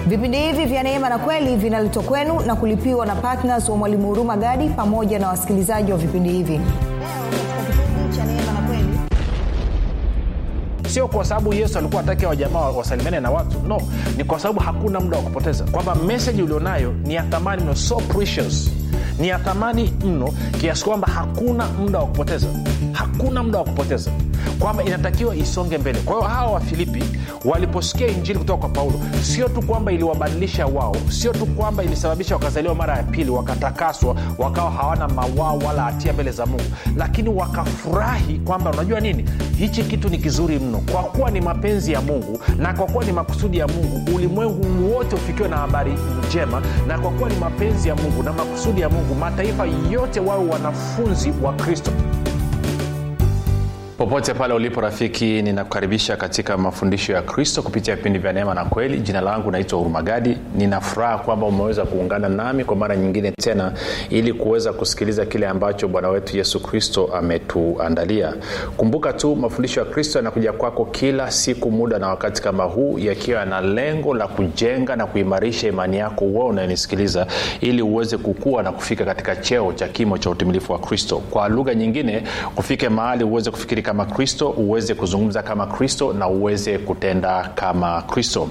vipindi hivi vya neema na kweli vinaletwa kwenu na kulipiwa na ptns wa mwalimu huruma gadi pamoja na wasikilizaji wa vipindi hivi leo katika kipindi cha neema na kweli sio kwa sababu yesu alikuwa ataki wajamaa wasalimiane na watu no ni kwa sababu hakuna muda wa kupoteza kwamba meseji ulionayo ni ya thamani mno so precious ni ya thamani mno kiasi kwamba hakuna muda wa kupoteza hakuna muda wa kupoteza kwamba inatakiwa isonge mbele kwa hiyo hawa wafilipi waliposikia injili kutoka kwa paulo sio tu kwamba iliwabadilisha wao sio tu kwamba ilisababisha wakazaliwa mara ya pili wakatakaswa wakawa hawana mawao wala hatia mbele za mungu lakini wakafurahi kwamba unajua nini hichi kitu ni kizuri mno kwa kuwa ni mapenzi ya mungu na kwa kuwa ni makusudi ya mungu ulimwengu wote ufikiwe na habari njema na kwa kuwa ni mapenzi ya mungu na makusudi ya mungu mataifa yote wawe wanafunzi wa kristo popote pale ulipo rafiki ninakukaribisha katika mafundisho ya kristo kupitia vipindi vya neema na kweli jina langu naitwa hurumagadi ninafuraha kwamba umeweza kuungana nami kwa mara nyingine tena ili kuweza kusikiliza kile ambacho bwana wetu yesu kristo ametuandalia kumbuka tu mafundisho ya kristo yanakuja kwako kila siku muda na wakati kama huu yakiwa yana lengo la kujenga na kuimarisha imani yako uwe unayenisikiliza ili uweze kukua na kufika katika cheo cha kimo cha utimilifu wa kristo kwa lugha nyingine kufike mahali uweze kufikiri kama kristo uweze kuzungumza kama kristo na uweze kutenda kama kristo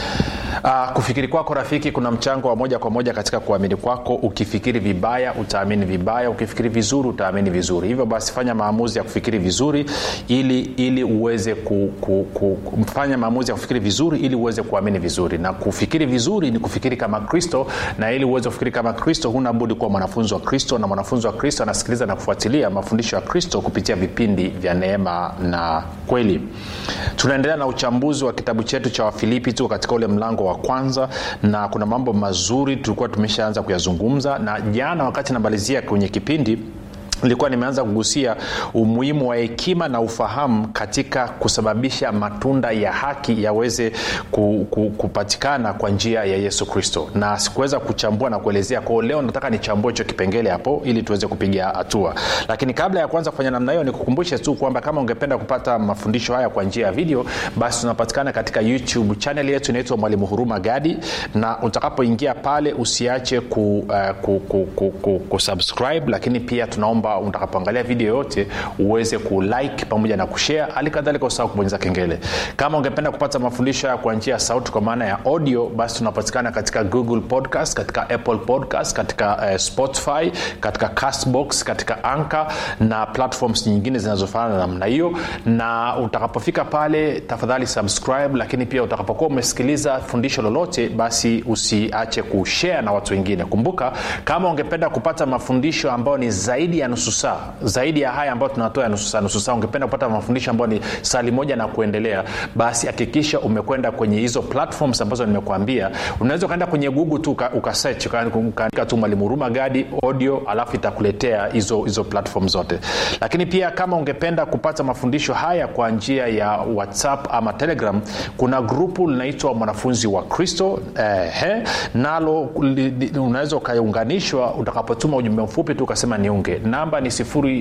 Uh, kufikiri kwako rafiki kuna mchango wa moja kwa moja katika kuamini kwako ukifikiri vibaya utaamini vibaya ukifikiri vizuri utaamini vizuri hivyo basi fanya maamuzi ya kufikiri vizuri ili ili uweze ku, ku, ku, fanya maamuzi ya kufikiri vizuri ili uweze kuamini vizuri na kufikiri vizuri ni kufikiri kama kristo na ili uweze kufikiri kama kristo huna budi kuwa mwanafunzi wa kristo na mwanafunzi wa kristo anasikiliza na kufuatilia mafundisho ya kristo kupitia vipindi vya neema na kweli tunaendelea na uchambuzi wa kitabu chetu cha wafilipi tu katika ule mlango wa kwanza na kuna mambo mazuri tulikuwa tumeshaanza kuyazungumza na jana wakati namalizia kwenye kipindi nilikuwa nimeanza kugusia umuhimu wa hekima na ufahamu katika kusababisha matunda ya haki yaweze ku, ku, kupatikana kwa njia ya yesu kristo na sikuweza kuchambua na kuelezea kwao leo nataka nichambue hicho kipengele hapo ili tuweze kupiga hatua lakini kabla ya kuanza kufanya namna hiyo nikukumbushe tu kwamba kama ungependa kupata mafundisho haya kwa njia ya video basi tunapatikana katika youtube chanel yetu inaitwa mwalimu huruma gadi na utakapoingia pale usiache ku, uh, ku, ku, ku, ku, kusubscribe lakini pia tunaomba utakapoangalia video yote uweze kulike pamoja na kushare hali kadhalika usahau kubonyeza kengele kama ungependa kupata mafundisho haya kwa njia ya sauti kwa maana ya audio basi tunapatikana katika google podcast katika apple podcast katika uh, spotify katika castbox katika anka na platforms nyingine zinazofanana na namna hiyo na utakapofika pale tafadhali subscribe lakini pia utakapokuwa umesikiliza fundisho lolote basi usiache kushare na watu wengine kumbuka kama ungependa kupata mafundisho ambayo ni zaidi ya nusu saa zaidi ya haya ambayo tunatoa ya nusu saa nusu saa ungependa kupata mafundisho ambayo ni sali moja na kuendelea basi hakikisha umekwenda kwenye hizo platforms ambazo nimekuambia unaweza ukaenda kwenye google tu ukasech ukaandika tu mwalimu huruma gadi audio alafu itakuletea hizo hizo platform zote lakini pia kama ungependa kupata mafundisho haya kwa njia ya whatsapp ama telegram kuna grupu linaitwa mwanafunzi wa kristo eh, nalo unaweza ukaunganishwa utakapotuma ujumbe mfupi tu ukasema niunge namba ni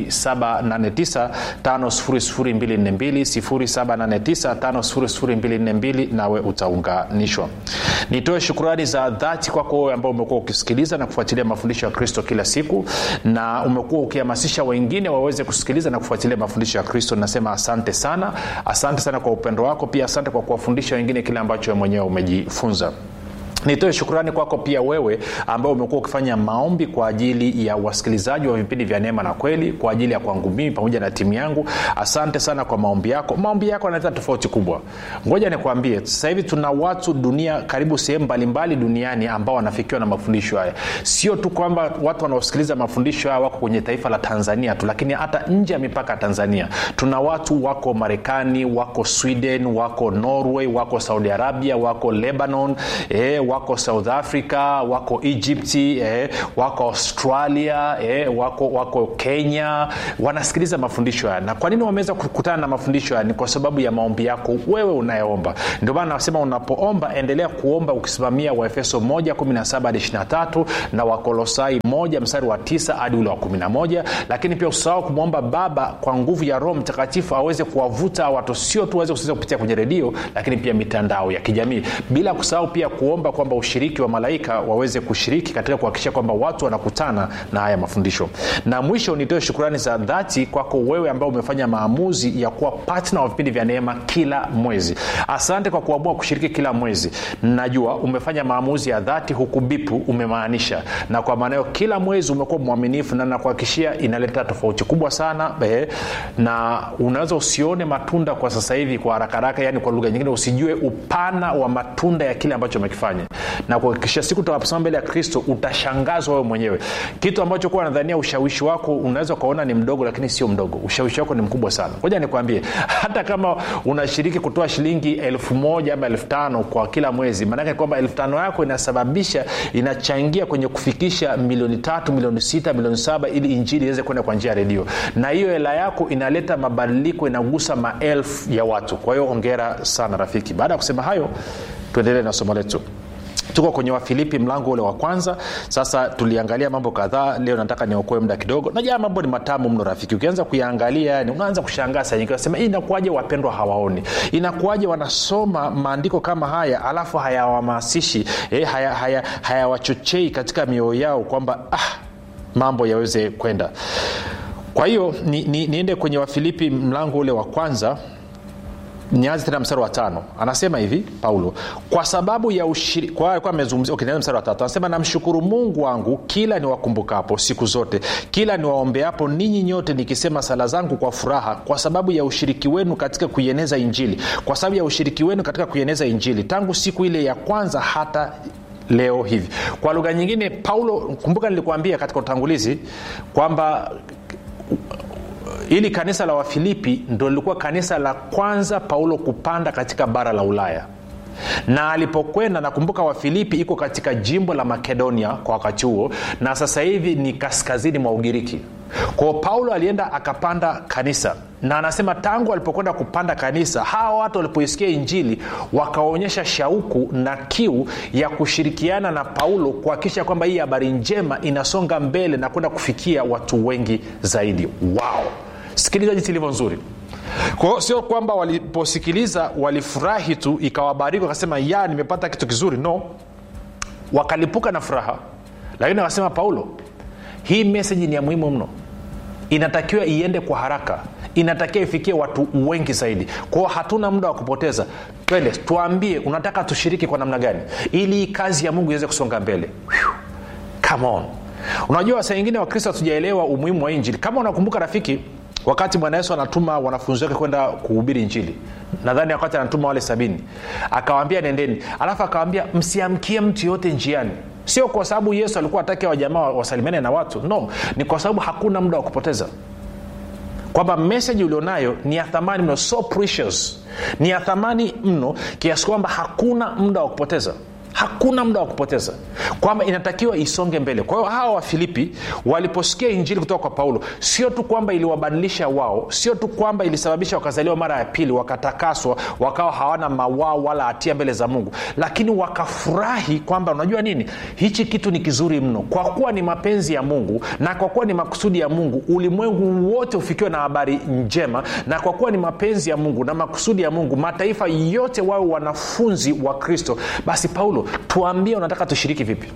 7895242 nawe utaunganishwa nitoe shukurani za dhati kwako wewe ambao umekuwa ukisikiliza na kufuatilia mafundisho ya kristo kila siku na umekuwa ukihamasisha wengine waweze kusikiliza na kufuatilia mafundisho ya kristo nasema asante sana asante sana kwa upendo wako pia asante kwa kuwafundisha wengine kile ambacho mwenyewe umejifunza nitoe shukrani kwako pia wewe ambao umekuwa ukifanya maombi kwa ajili ya wasikilizaji wa vipindi vya neema na kweli kwa ajili ya kwangu mimi pamoja na timu yangu asante sana kwa maombi yako maombi yako yanaleta tofauti kubwa ngoja nikwambie sasa hivi tuna watu dunia karibu sehemu mbalimbali duniani ambao wanafikiwa na mafundisho haya sio tu kwamba watu wanaosikiliza mafundisho haya wako kwenye taifa la tanzania tu lakini hata nje ya mipaka ya tanzania tuna watu wako marekani wako sweden wako norway wako saudi arabia wako lebanon eh, wako south africa wako egypti eh, wako australia eh, wako, wako kenya wanasikiliza mafundisho haya na kwa nini wameweza kukutana na mafundisho haya ni kwa sababu ya maombi yako wewe unayeomba ndio maana nasema unapoomba endelea kuomba ukisimamia waefeso 1 na wakolosai 1 mstari wa 9 hadi ule wa 11 lakini pia usahau kumwomba baba kwa nguvu ya roho mtakatifu aweze kuwavuta watu sio tu waweze kusikiliza kupitia kwenye redio lakini pia mitandao ya kijamii bila kusahau pia kuomba kwamba kwamba ushiriki wa malaika waweze kushiriki katika kuhakikisha kwamba watu wanakutana na haya mafundisho na mwisho nitoe shukurani za dhati kwako wewe ambao umefanya maamuzi ya kuwa patna wa vipindi vya neema kila mwezi asante kwa kuamua kushiriki kila mwezi najua umefanya maamuzi ya dhati huku bipu umemaanisha na kwa maana hiyo kila mwezi umekuwa mwaminifu na nakuhakikishia inaleta tofauti kubwa sana eh, na unaweza usione matunda kwa sasa hivi kwa haraka haraka yani kwa lugha nyingine usijue upana wa matunda ya kile ambacho umekifanya na kuhakikisha siku utakaposema mbele ya kristo utashangazwa wewe mwenyewe kitu ambacho kuwa nadhania ushawishi wako unaweza ukaona ni mdogo lakini sio mdogo ushawishi wako ni mkubwa sana moja nikwambie hata kama unashiriki kutoa shilingi elfu moja ama elfu tano kwa kila mwezi maanake kwamba elfu tano yako inasababisha inachangia kwenye kufikisha milioni tatu milioni sita milioni saba ili injili iweze kwenda kwa njia ya redio na hiyo hela yako inaleta mabadiliko inagusa maelfu ya watu kwa hiyo ongera sana rafiki baada ya kusema hayo tuendelee na somo letu tuko kwenye wafilipi mlango ule wa kwanza sasa tuliangalia mambo kadhaa leo nataka niokoe muda kidogo najaa mambo ni matamu mno rafiki ukianza kuyaangalia yani unaanza kushangaa saa nyingi unasema inakuwaje wapendwa hawaoni inakuwaje wanasoma maandiko kama haya alafu hayawahamasishi eh, hayawachochei haya, haya katika mioyo yao kwamba ah, mambo yaweze kwenda kwa hiyo ni, ni, niende kwenye wafilipi mlango ule wa kwanza nianze tena mstari wa tano anasema hivi paulo kwa sababu ya ushirika amezungumzia okay, mstari wa tatu anasema namshukuru mungu wangu kila niwakumbukapo siku zote kila niwaombeapo ninyi nyote nikisema sala zangu kwa furaha kwa sababu ya ushiriki wenu katika kuieneza injili kwa sababu ya ushiriki wenu katika kuieneza injili tangu siku ile ya kwanza hata leo hivi kwa lugha nyingine paulo kumbuka nilikuambia katika utangulizi kwamba ili kanisa la wafilipi ndo lilikuwa kanisa la kwanza paulo kupanda katika bara la ulaya na alipokwenda nakumbuka wafilipi iko katika jimbo la makedonia kwa wakati huo na sasa hivi ni kaskazini mwa ugiriki kwao paulo alienda akapanda kanisa na anasema tangu alipokwenda kupanda kanisa hawa watu walipoisikia injili wakaonyesha shauku na kiu ya kushirikiana na paulo kuhakikisha kwamba hii habari njema inasonga mbele na kwenda kufikia watu wengi zaidi wao sikiliza jinsi ilivyo nzuri kwao sio kwamba waliposikiliza walifurahi tu ikawabariki wakasema ya nimepata kitu kizuri no wakalipuka na furaha lakini wakasema paulo hii meseji ni ya muhimu mno inatakiwa iende kwa haraka inatakiwa ifikie watu wengi zaidi kwao hatuna muda wa kupoteza twende tuambie unataka tushiriki kwa namna gani ili hii kazi ya mungu iweze kusonga mbele Whew. come on unajua saa ingine wakristo hatujaelewa umuhimu wa injili kama unakumbuka rafiki wakati bwana yesu anatuma wanafunzi wake kwenda kuhubiri injili nadhani wakati anatuma wale sabini akawaambia nendeni alafu akawambia msiamkie mtu yote njiani sio kwa sababu yesu alikuwa atake wajamaa wasalimiane na watu no ni kwa sababu hakuna muda wa kupoteza kwamba meseji ulionayo ni ya thamani mno so precious ni ya thamani mno kiasi kwamba hakuna muda wa kupoteza hakuna muda wa kupoteza kwamba inatakiwa isonge mbele kwa hiyo hawa wafilipi waliposikia injili kutoka kwa paulo sio tu kwamba iliwabadilisha wao sio tu kwamba ilisababisha wakazaliwa mara ya pili wakatakaswa wakawa hawana mawao wala hatia mbele za mungu lakini wakafurahi kwamba unajua nini hichi kitu ni kizuri mno kwa kuwa ni mapenzi ya mungu na kwa kuwa ni makusudi ya mungu ulimwengu wote ufikiwe na habari njema na kwa kuwa ni mapenzi ya mungu na makusudi ya mungu mataifa yote wawe wanafunzi wa kristo basi paulo tuambie unataka tushiriki vipi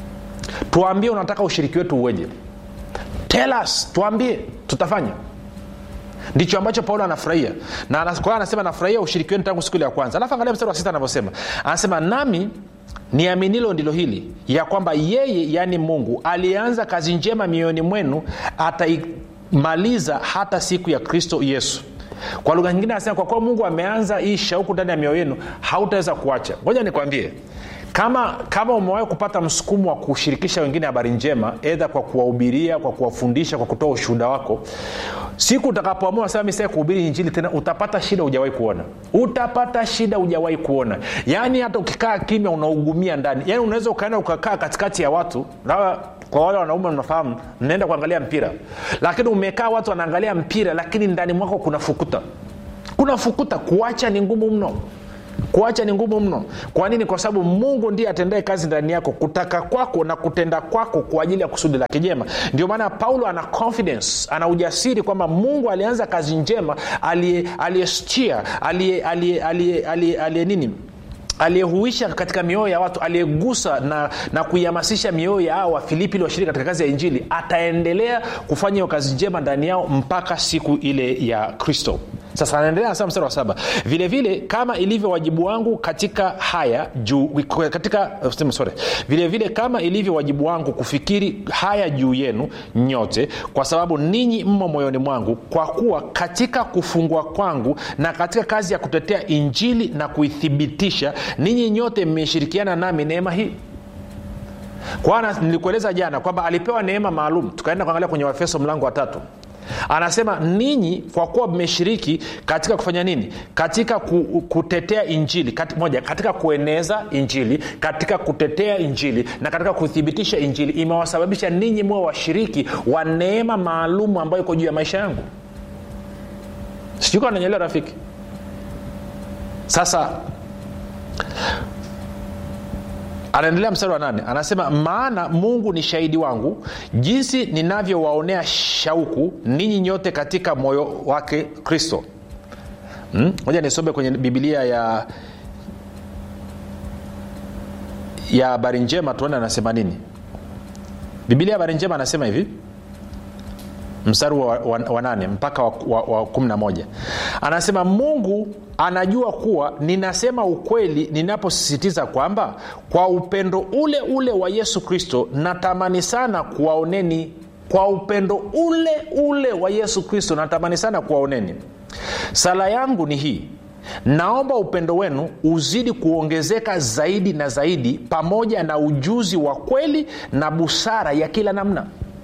tuambie unataka ushiriki wetu uweje tell us tuambie tutafanya ndicho ambacho paulo anafurahia na kwa anasema anafurahia ushiriki wenu tangu siku ile ya kwanza alafu angalia mstari wa sita anavyosema anasema nami niaminilo ndilo hili ya kwamba yeye yaani mungu aliyeanza kazi njema mioyoni mwenu ataimaliza hata siku ya kristo yesu kwa lugha nyingine anasema kwa kuwa mungu ameanza hii shauku ndani ya mioyo yenu hautaweza kuacha ngoja nikwambie kama kama umewahi kupata msukumo wa kushirikisha wengine habari njema edha kwa kuwahubiria kwa kuwafundisha kwa kutoa ushuhuda wako siku utakapoamua sasa mi sasa kuhubiri injili tena utapata shida hujawahi kuona utapata shida hujawahi kuona yaani hata ukikaa kimya unaugumia ndani yaani unaweza ukaenda ukakaa katikati ya watu na kwa wale wanaume mnafahamu mnaenda kuangalia mpira lakini umekaa watu wanaangalia mpira lakini ndani mwako kuna fukuta kuna fukuta kuacha ni ngumu mno kuacha ni ngumu mno kwa nini kwa sababu mungu ndiye atendae kazi ndani yako kutaka kwako na kutenda kwako kwa ajili ya kusudi lake jema ndio maana paulo ana confidence ana ujasiri kwamba mungu alianza kazi njema aliyestia aliye nini aliyehuisha katika mioyo ya watu aliyegusa na, na kuihamasisha mioyo ya hao wafilipi ili washiriki katika kazi ya injili ataendelea kufanya hiyo kazi njema ndani yao mpaka siku ile ya kristo sasa anaendelea nasema mstari wa saba vile vile kama ilivyo wajibu wangu katika haya juu katika sorry, vile vile kama ilivyo wajibu wangu kufikiri haya juu yenu nyote kwa sababu ninyi mmo moyoni mwangu kwa kuwa katika kufungwa kwangu na katika kazi ya kutetea injili na kuithibitisha ninyi nyote mmeshirikiana nami neema hii kwana nilikueleza jana kwamba alipewa neema maalum tukaenda kuangalia kwenye wafeso mlango wa tatu anasema ninyi kwa kuwa mmeshiriki katika kufanya nini katika ku, kutetea injili Kat, moja katika kueneza injili katika kutetea injili na katika kuthibitisha injili imewasababisha ninyi mwe washiriki wa neema maalumu ambayo iko juu ya maisha yangu sijui kaa nanyelewa rafiki sasa anaendelea mstari wa nane anasema maana mungu ni shahidi wangu jinsi ninavyowaonea shauku ninyi nyote katika moyo wake kristo moja hmm? nisome kwenye bibilia ya ya habari njema tuone anasema nini bibilia ya habari njema anasema hivi mstari wa, wa, wa nane mpaka wa, wa, wa kumi na moja anasema mungu anajua kuwa ninasema ukweli ninaposisitiza kwamba kwa upendo ule ule wa yesu kristo natamani sana kuwaoneni kwa upendo ule ule wa yesu kristo natamani sana kuwaoneni sala yangu ni hii naomba upendo wenu uzidi kuongezeka zaidi na zaidi pamoja na ujuzi wa kweli na busara ya kila namna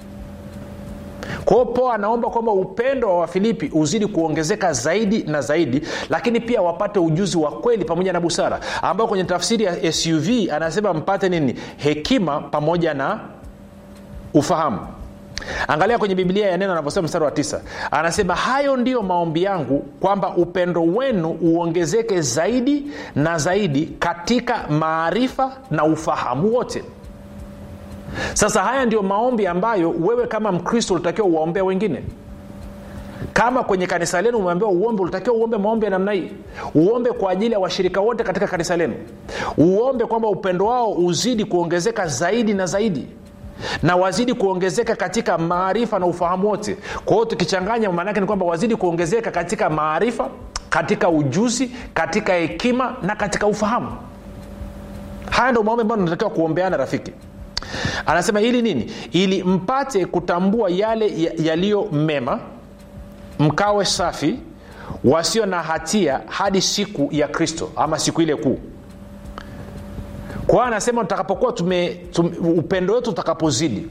kwao po anaomba kwamba upendo wa wafilipi uzidi kuongezeka zaidi na zaidi lakini pia wapate ujuzi wa kweli pamoja na busara ambao kwenye tafsiri ya suv anasema mpate nini hekima pamoja na ufahamu angalia kwenye biblia ya neno anavyosema mstari wa tisa anasema hayo ndiyo maombi yangu kwamba upendo wenu uongezeke zaidi na zaidi katika maarifa na ufahamu wote sasa haya ndio maombi ambayo wewe kama mkristo ulitakiwa uwaombea wengine kama kwenye kanisa lenu umeambiwa uombe ulitakiwa uombe maombi ya namna hii uombe kwa ajili ya washirika wote katika kanisa lenu uombe kwamba upendo wao uzidi kuongezeka zaidi na zaidi na wazidi kuongezeka katika maarifa na ufahamu wote kwa hiyo tukichanganya maanaake ni kwamba wazidi kuongezeka katika maarifa katika ujuzi katika hekima na katika ufahamu haya ndo maombi ambayo tunatakiwa kuombeana rafiki anasema ili nini ili mpate kutambua yale yaliyo mema mkawe safi wasio na hatia hadi siku ya kristo ama siku ile kuu kwa hiyo anasema tutakapokuwa tume, tume, upendo wetu utakapozidi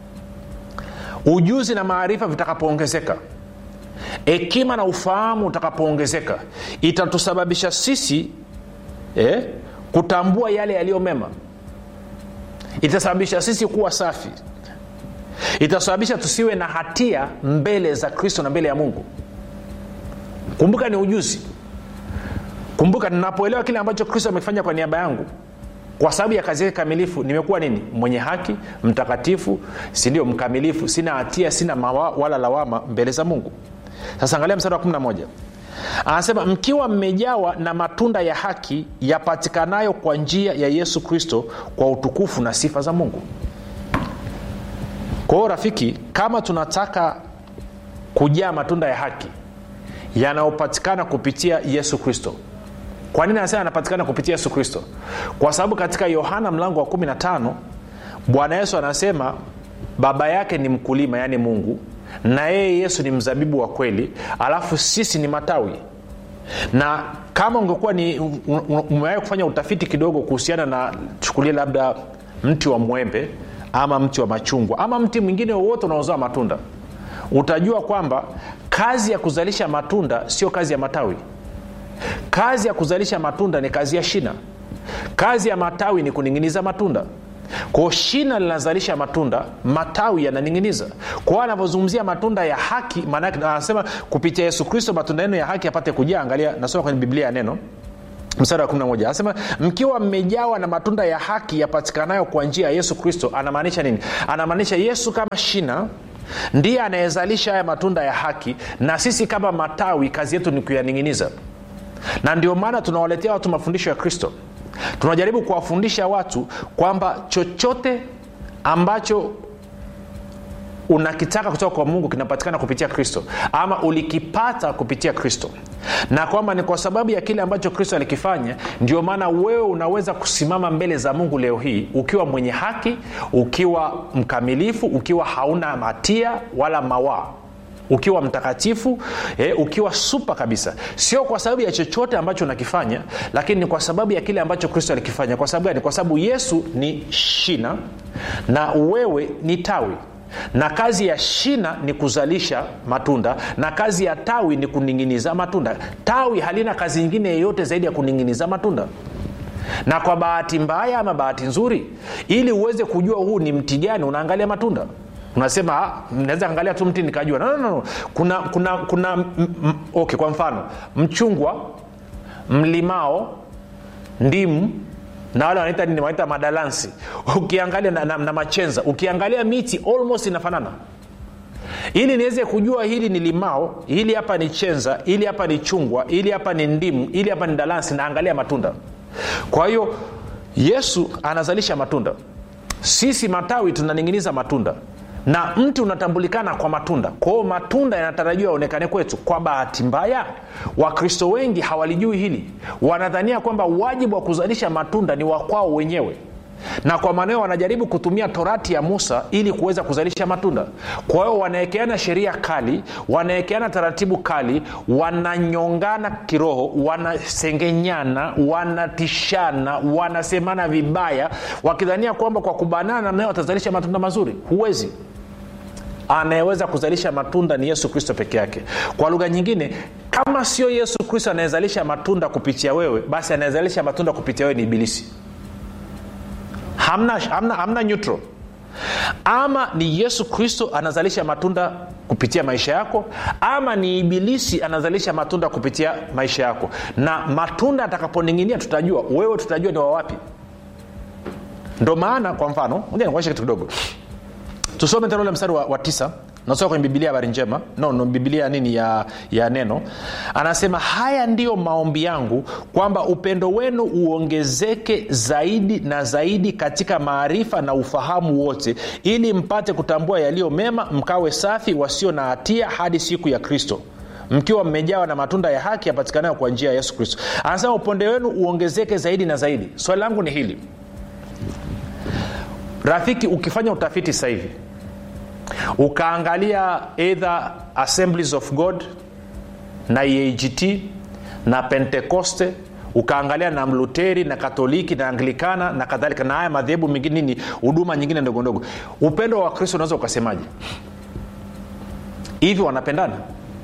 ujuzi na maarifa vitakapoongezeka hekima na ufahamu utakapoongezeka itatusababisha sisi eh, kutambua yale yaliyo mema itasababisha sisi kuwa safi itasababisha tusiwe na hatia mbele za kristo na mbele ya mungu kumbuka ni ujuzi kumbuka ninapoelewa kile ambacho kristo amekifanya kwa niaba yangu kwa sababu ya kazi yake kamilifu nimekuwa nini mwenye haki mtakatifu sindio mkamilifu sina hatia sina mawa, wala lawama mbele za mungu sasa angalia mstari wa 11 anasema mkiwa mmejawa na matunda ya haki yapatikanayo kwa njia ya yesu kristo kwa utukufu na sifa za mungu kwa hiyo rafiki kama tunataka kujaa matunda ya haki yanayopatikana kupitia yesu kristo kwa nini anasema anapatikana kupitia yesu kristo kwa sababu katika yohana mlango wa 15 bwana yesu anasema baba yake ni mkulima yaani mungu na yeye yesu ni mzabibu wa kweli alafu sisi ni matawi na kama ungekuwa ni umewahi kufanya utafiti kidogo kuhusiana na chukulia labda mti wa mwembe ama mti wa machungwa ama mti mwingine wowote unaozaa matunda utajua kwamba kazi ya kuzalisha matunda sio kazi ya matawi kazi ya kuzalisha matunda ni kazi ya shina kazi ya matawi ni kuning'iniza matunda kwao shina linazalisha matunda matawi yananing'iniza kwao anavyozungumzia matunda ya haki maanake anasema kupitia yesu kristo matunda yenu ya haki apate kujaa angalia nasoma kwenye biblia ya neno mstari wa 11 anasema mkiwa mmejawa na matunda ya haki yapatikanayo kwa njia ya yesu kristo anamaanisha nini anamaanisha yesu kama shina ndiye anayezalisha haya matunda ya haki na sisi kama matawi kazi yetu ni kuyaning'iniza na ndio maana tunawaletea watu mafundisho ya kristo tunajaribu kuwafundisha watu kwamba chochote ambacho unakitaka kutoka kwa mungu kinapatikana kupitia kristo ama ulikipata kupitia kristo na kwamba ni kwa sababu ya kile ambacho kristo alikifanya ndio maana wewe unaweza kusimama mbele za mungu leo hii ukiwa mwenye haki ukiwa mkamilifu ukiwa hauna hatia wala mawaa ukiwa mtakatifu eh, ukiwa supa kabisa sio kwa sababu ya chochote ambacho unakifanya lakini ni kwa sababu ya kile ambacho kristo alikifanya kwa sababu gani kwa sababu yesu ni shina na wewe ni tawi na kazi ya shina ni kuzalisha matunda na kazi ya tawi ni kuning'iniza matunda tawi halina kazi nyingine yeyote zaidi ya kuning'iniza matunda na kwa bahati mbaya ama bahati nzuri ili uweze kujua huu ni mti gani unaangalia matunda unasema naweza angalia tu mti nikajua no, no, no. kuna kuna kuna m, m, okay kwa mfano mchungwa mlimao ndimu na wale wanaita nini wanaita madalansi ukiangalia na, na, na machenza ukiangalia miti almost inafanana ili niweze kujua hili ni limao hili hapa ni chenza hili hapa ni chungwa hili hapa ni ndimu hili hapa ni dalansi naangalia matunda kwa hiyo yesu anazalisha matunda sisi matawi tunaning'iniza matunda na mti unatambulikana kwa matunda kwao matunda yanatarajiwa yaonekane kwetu kwa bahati mbaya wakristo wengi hawalijui hili wanadhania kwamba wajibu wa kuzalisha matunda ni wakwao wenyewe na kwa maanao wanajaribu kutumia torati ya musa ili kuweza kuzalisha matunda kwa hiyo wanawekeana sheria kali wanawekeana taratibu kali wananyongana kiroho wanasengenyana wanatishana wanasemana vibaya wakidhania kwamba kwa kubanana namnayo watazalisha matunda mazuri huwezi anayeweza kuzalisha matunda ni yesu kristo peke yake kwa lugha nyingine kama sio yesu kristo anayezalisha matunda kupitia wewe basi anayezalisha matunda kupitia wewe ni ibilisi hamna, hamna, hamna neutral ama ni yesu kristo anazalisha matunda kupitia maisha yako ama ni ibilisi anazalisha matunda kupitia maisha yako na matunda atakaponing'inia tutajua wewe tutajua ni wawapi ndo maana kwa mfano nikuonyesha kitu kidogo tusome tena ule mstari wa, wa tisa nasoma kwenye bibilia habari njema no, no bibilia nini ya, ya neno anasema haya ndiyo maombi yangu kwamba upendo wenu uongezeke zaidi na zaidi katika maarifa na ufahamu wote ili mpate kutambua yaliyo mema mkawe safi wasio na hatia hadi siku ya kristo mkiwa mmejawa na matunda ya haki yapatikanayo kwa njia ya yesu kristo anasema upendo wenu uongezeke zaidi na zaidi swali langu ni hili rafiki ukifanya utafiti sasa hivi ukaangalia either assemblies of god na eagt na pentekoste ukaangalia na mluteri na katoliki na anglikana na kadhalika na haya madhehebu mengine nini huduma nyingine ndogo ndogo upendo wa kristo unaweza ukasemaje hivi wanapendana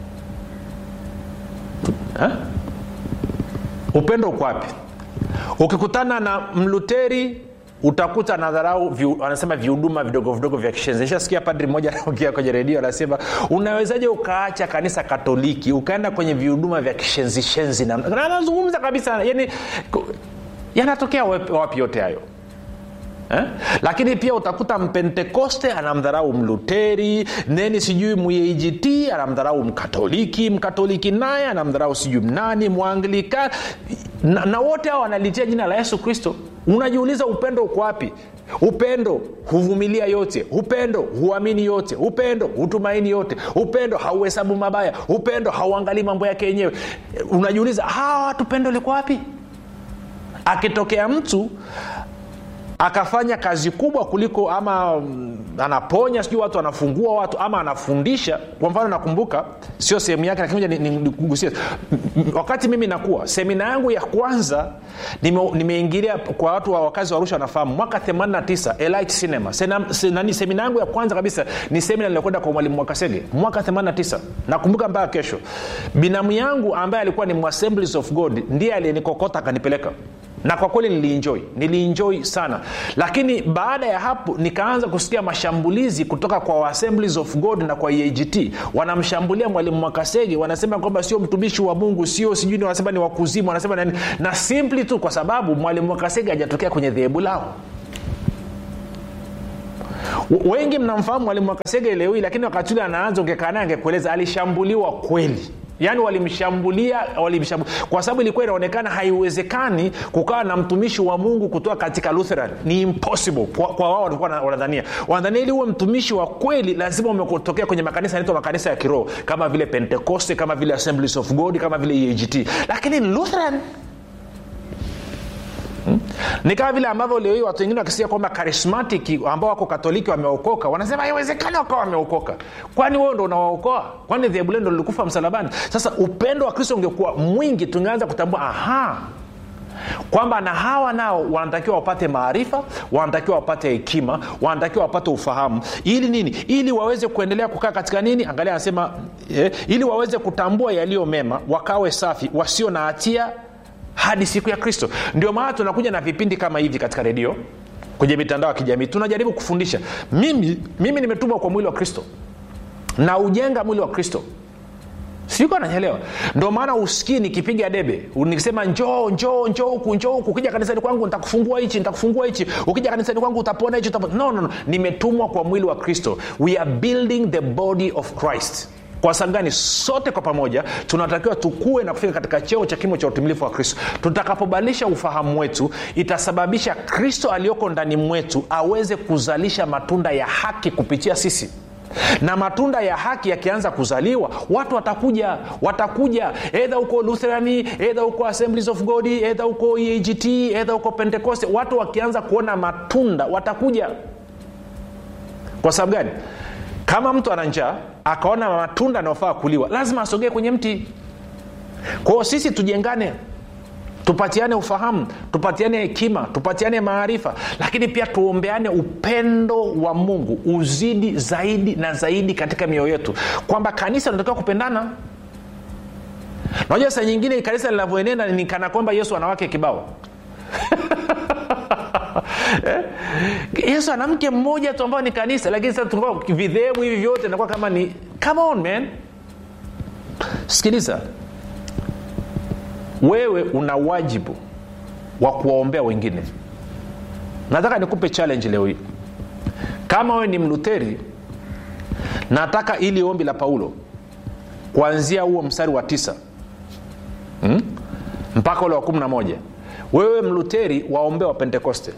ha? upendo uko wapi ukikutana na mluteri utakuta nadharau vi, anasema vihuduma vidogo vidogo vya kishenzi nishasikia padri mmoja anaongea kwenye redio anasema unawezaje ukaacha kanisa katoliki ukaenda kwenye vihuduma vya kishenzishenzi na anazungumza kabisa yani yanatokea wapi yote hayo Eh? lakini pia utakuta mpentekoste anamdharau mluteri neni sijui muagt anamdharau mkatoliki mkatoliki naye anamdharau sijui mnani mwanglika na, na wote hao wanalitia jina la yesu kristo unajiuliza upendo uko wapi upendo huvumilia yote upendo huamini yote upendo hutumaini yote upendo hauhesabu mabaya upendo hauangalii mambo yake yenyewe unajiuliza hawa watu pendo liko wapi akitokea mtu akafanya kazi kubwa kuliko ama mm, anaponya sijui watu anafungua watu ama anafundisha kwa mfano nakumbuka sio sehemu yake lakini moja nigusie wakati mimi nakuwa semina yangu ya kwanza nime- nimeingilia kwa watu wa wakazi wa arusha wanafahamu mwaka 89 elite cinema Sena, senani, semina yangu ya kwanza kabisa ni semina niliokwenda kwa mwalimu mwakasege mwaka 89 nakumbuka mpaka kesho binamu yangu ambaye alikuwa ni assemblies of god ndiye aliyenikokota akanipeleka na kwa kweli nilienjoy nilienjoy sana lakini baada ya hapo nikaanza kusikia mashambulizi kutoka kwa assemblies of god na kwa eagt wanamshambulia mwalimu mwakasege wanasema kwamba sio mtumishi wa mungu sio sijui ni wanasema ni wakuzimu wanasema nani na simply tu kwa sababu mwalimu mwakasege hajatokea kwenye dhehebu lao W- wengi mnamfahamu mwalimu mwakasege leo hii lakini wakati ule anaanza ungekaa naye angekueleza alishambuliwa kweli yaani walimshambulia walimshambulia kwa sababu ilikuwa inaonekana haiwezekani kukawa na mtumishi wa mungu kutoka katika lutheran ni impossible kwa, kwa wao walikuwa wanadhania wanadhania ili huwe mtumishi wa kweli lazima umetokea kwenye makanisa yanaitwa makanisa ya kiroho kama vile pentecoste kama vile assemblies of god kama vile egt lakini lutheran Hmm? ni kama vile ambavyo leo hii watu wengine wakisikia kwamba karismatic ambao wako katoliki wameokoka wanasema haiwezekani wakawa wameokoka kwani wewe ndo unawaokoa kwani dhehebu lendo lilikufa msalabani sasa upendo wa kristo ungekuwa mwingi tungeanza kutambua aha kwamba na hawa nao wanatakiwa wapate maarifa wanatakiwa wapate hekima wanatakiwa wapate ufahamu ili nini ili waweze kuendelea kukaa katika nini angalia anasema eh, ili waweze kutambua yaliyo mema wakawe safi wasio na hatia hadi siku ya kristo ndio maana tunakuja na vipindi kama hivi katika redio kwenye mitandao ya kijamii tunajaribu kufundisha mimi mimi nimetumwa kwa mwili wa kristo na ujenga mwili wa kristo siko ananyelewa ndio maana usikii nikipiga debe nikisema njoo njoo njoo huku njoo huku ukija kanisani kwangu nitakufungua hichi nitakufungua hichi ukija kanisani kwangu utapona hichi utapona. No, no, no. nimetumwa kwa mwili wa kristo we are building the body of christ kwa sababu gani sote kwa pamoja tunatakiwa tukue na kufika katika cheo cha kimo cha utimilifu wa kristo tutakapobadilisha ufahamu wetu itasababisha kristo aliyoko ndani mwetu aweze kuzalisha matunda ya haki kupitia sisi na matunda ya haki yakianza kuzaliwa watu watakuja watakuja edha huko lutherani edha huko assemblies of god edha huko egt edha huko pentekoste watu wakianza kuona matunda watakuja kwa sababu gani kama mtu ana njaa akaona matunda anayofaa kuliwa lazima asogee kwenye mti kwao sisi tujengane tupatiane ufahamu tupatiane hekima tupatiane maarifa lakini pia tuombeane upendo wa mungu uzidi zaidi na zaidi katika mioyo yetu kwamba kanisa linatakiwa kupendana najua saa nyingine kanisa linavyoenenda ni kana kwamba yesu anawake kibao eh? yesu ana mke mmoja tu ambao ni kanisa lakini sasa vidhehebu hivi vyote inakuwa kama ni come on man sikiliza wewe una wajibu wa kuwaombea wengine nataka nikupe challenge leo hii kama wewe ni mluteri nataka ili ombi la paulo kuanzia huo mstari wa tisa hmm? mpaka ule wa kumi na moja wewe mluteri waombee wa pentekoste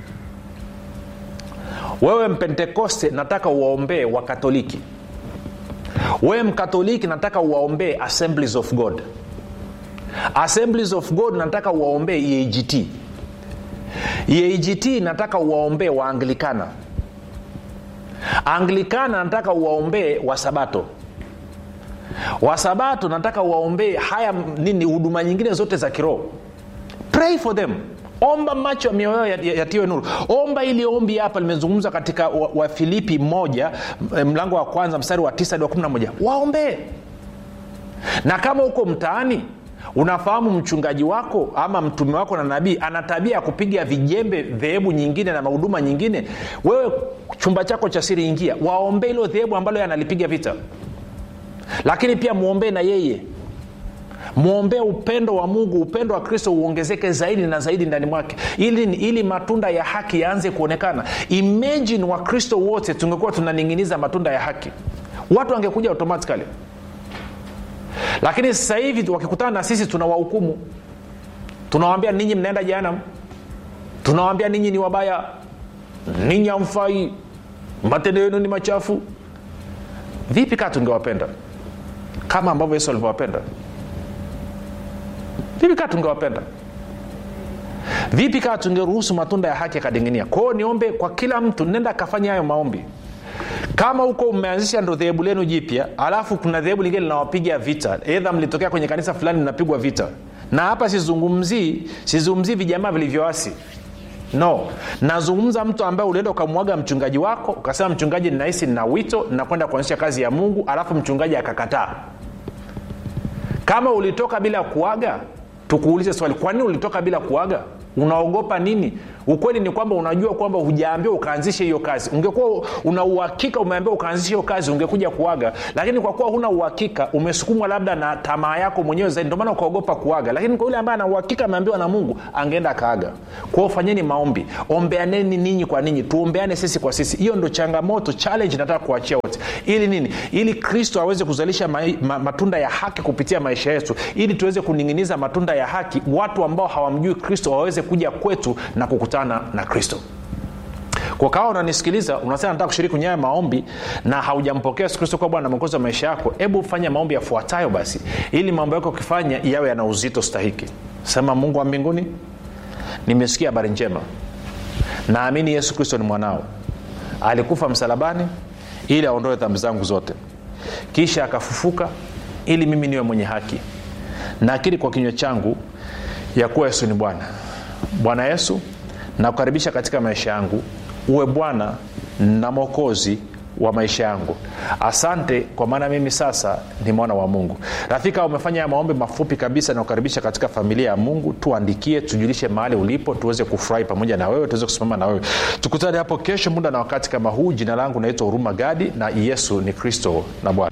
wewe mpentekoste nataka uwaombee wakatoliki wewe mkatoliki nataka uwaombee assemblies of god assemblies of god nataka uwaombee eagt eagt nataka uwaombee waanglikana anglikana nataka uwaombee wasabato wasabato nataka uwaombee haya nini huduma nyingine zote za kiroho pray for them omba macho ya mioyo yatiwe nuru omba ili ombi hapa limezungumzwa katika wafilipi wa moja mlango wa kwanza mstari wa tisa hadi wa kumi na moja waombee na kama huko mtaani unafahamu mchungaji wako ama mtume wako na nabii ana tabia ya kupiga vijembe dhehebu nyingine na mahuduma nyingine wewe chumba chako cha siri ingia waombee ilo dhehebu ambalo yanalipiga vita lakini pia mwombee na yeye mwombee upendo wa mungu upendo wa kristo uongezeke zaidi na zaidi ndani mwake ili, ili matunda ya haki yaanze kuonekana imagine wakristo wote tungekuwa tunaning'iniza matunda ya haki watu wangekuja automatically lakini sasa hivi wakikutana na sisi tunawahukumu tunawambia ninyi mnaenda janam tunawambia ninyi ni wabaya ninyi amfai matendo yenu ni machafu vipi kaa tungewapenda kama ambavyo yesu alivyowapenda vipi kaa tungewapenda vipi kaa tungeruhusu matunda ya haki yakadinginia kwao niombe kwa kila mtu nenda akafanya hayo maombi kama huko umeanzisha ndo dhehebu lenu jipya alafu kuna dhehebu lingine linawapiga vita edha mlitokea kwenye kanisa fulani mnapigwa vita na hapa sizungumzii sizungumzii vijamaa vilivyoasi no nazungumza mtu ambaye ulienda ukamwaga mchungaji wako ukasema mchungaji ninahisi nina wito nakwenda kuanzisha kazi ya mungu alafu mchungaji akakataa kama ulitoka bila kuaga tukuulize swali kwa nini ulitoka bila kuaga unaogopa nini ukweli ni kwamba unajua kwamba hujaambiwa ukaanzishe hiyo kazi ungekuwa una uhakika umeambiwa ukaanzishe hiyo kazi ungekuja kuaga lakini kwa kuwa huna uhakika umesukumwa labda na tamaa yako mwenyewe zaidi ndio maana ukaogopa kuaga lakini kwa yule ambaye ana uhakika ameambiwa na mungu angeenda akaaga kwao fanyeni maombi ombeaneni ninyi kwa ninyi tuombeane sisi kwa sisi hiyo ndo changamoto challenge nataka kuachia wote ili nini ili kristo aweze kuzalisha ma, ma, matunda ya haki kupitia maisha yetu ili tuweze kuning'iniza matunda ya haki watu ambao hawamjui kristo waweze kuja kwetu na kukutana na kristo kwa kawa unanisikiliza unasema nataka kushiriki kwenye haya maombi na haujampokea yesu kristo kuwa bwana na mwokozi wa maisha yako hebu fanya maombi yafuatayo basi ili mambo yako ukifanya yawe yana uzito stahiki sema mungu wa mbinguni nimesikia habari njema naamini yesu kristo ni mwanao alikufa msalabani ili aondoe dhambi zangu zote kisha akafufuka ili mimi niwe mwenye haki nakiri kwa kinywa changu ya kuwa yesu ni bwana bwana yesu nakukaribisha katika maisha yangu uwe bwana na mwokozi wa maisha yangu asante kwa maana mimi sasa ni mwana wa mungu rafika umefanya ya maombi mafupi kabisa na kukaribisha katika familia ya mungu tuandikie tujulishe mahali ulipo tuweze kufurahi pamoja na wewe tuweze kusimama na wewe tukutane hapo kesho muda na wakati kama huu jina langu naitwa huruma gadi na yesu ni kristo na bwana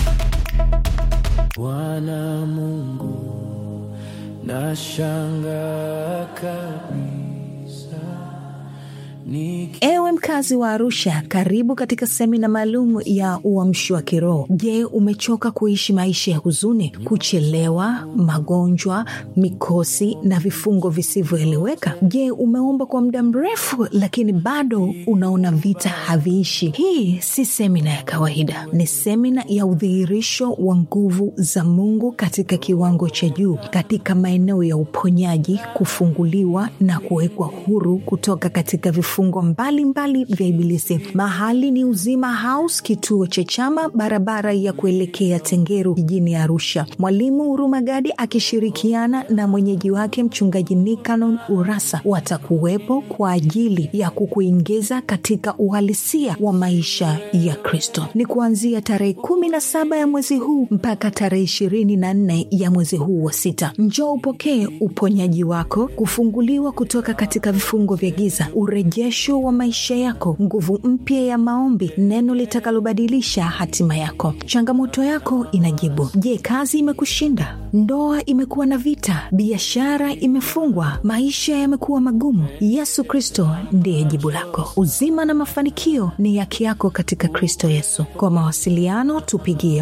bwana mungu nashanga kabisa Niki- ewe mkazi wa arusha karibu katika semina maalum ya uamshi wa kiroho je umechoka kuishi maisha ya huzuni kuchelewa magonjwa mikosi na vifungo visivyoeleweka je umeomba kwa muda mrefu lakini bado unaona vita haviishi hii si semina ya kawaida ni semina ya udhihirisho wa nguvu za mungu katika kiwango cha juu katika maeneo ya uponyaji kufunguliwa na kuwekwa huru kutoka katika vifungo mbalimbali vya ibilisi mahali ni uzima house kituo cha chama barabara ya kuelekea tengeru jijini arusha mwalimu hurumagadi akishirikiana na mwenyeji wake mchungaji nikanon urasa watakuwepo kwa ajili ya kukuingiza katika uhalisia wa maisha ya kristo ni kuanzia tarehe kumi na saba ya mwezi huu mpaka tarehe ishirini na nne ya mwezi huu wa sita njoo upokee uponyaji wako kufunguliwa kutoka katika vifungo vya giza urejesho wa maisha yako nguvu mpya ya maombi neno litakalobadilisha hatima yako changamoto yako inajibu je kazi imekushinda ndoa imekuwa na vita biashara imefungwa maisha yamekuwa magumu yesu kristo ndiye jibu lako uzima na mafanikio ni yake yako katika kristo yesu kwa mawasiliano tupigie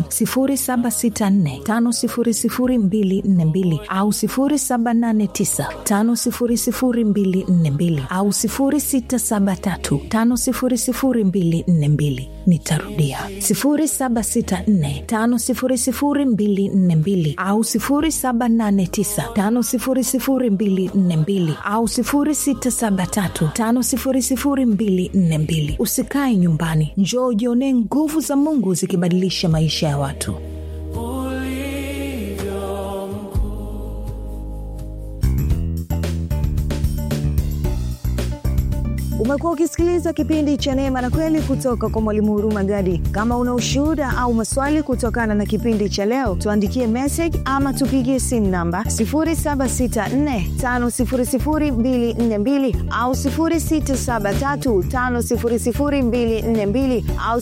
764500242 au 789500242 au 673500242 nitarudia 764500242 au 789500242 au 673500242 usikae nyumbani njoo ujionee nguvu za mungu zikibadilisha maisha ya watu ulivyo mkuu umekuwa ukisikiliza kipindi cha neema na kweli kutoka kwa mwalimu huruma gadi kama una ushuhuda au maswali kutokana na kipindi cha leo tuandikie message ama tupigie simu namba 7645242 au 673500242 au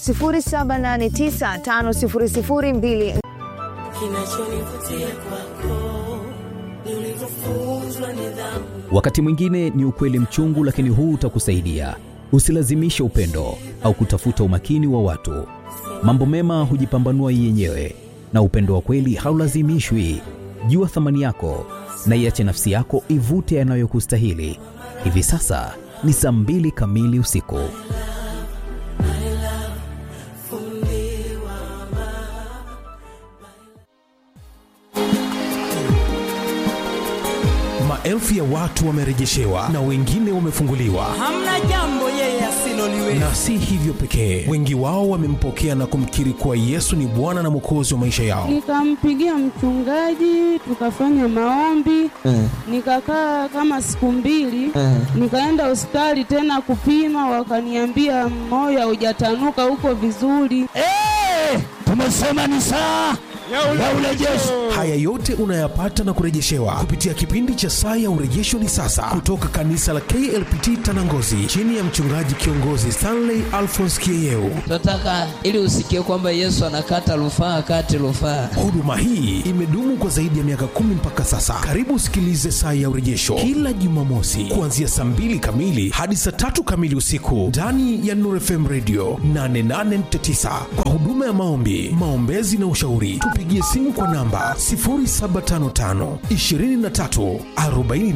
7895002 kinachonivutia kwako ni ulivyofunzwa nidhamu wakati mwingine ni ukweli mchungu lakini huu utakusaidia usilazimishe upendo au kutafuta umakini wa watu mambo mema hujipambanua yenyewe na upendo wa kweli haulazimishwi jua thamani yako na iache nafsi yako ivute yanayokustahili hivi sasa ni saa mbili kamili usiku maelfu ya watu wamerejeshewa na wengine wamefunguliwa hamna jambo yeye asiloliweza na si hivyo pekee wengi wao wamempokea na kumkiri kuwa yesu ni bwana na mwokozi wa maisha yao nikampigia mchungaji tukafanya maombi nikakaa kama siku mbili nikaenda hospitali tena kupima wakaniambia moyo haujatanuka huko vizuri tumesema ni saa ya urejesho. Haya yote unayapata na kurejeshewa kupitia kipindi cha saa ya urejesho ni sasa, kutoka kanisa la KLPT Tanangozi, chini ya mchungaji kiongozi Stanley Alphonse Kieyeu. tunataka ili usikie kwamba yesu anakata rufaa kati rufaa Huduma hii imedumu kwa zaidi ya miaka kumi mpaka sasa. Karibu usikilize saa ya urejesho kila Jumamosi kuanzia saa mbili kamili hadi saa tatu kamili usiku ndani ya Nuru FM Radio 88.9 kwa huduma ya maombi, maombezi na ushauri. Tupigie simu kwa namba 0755 23 40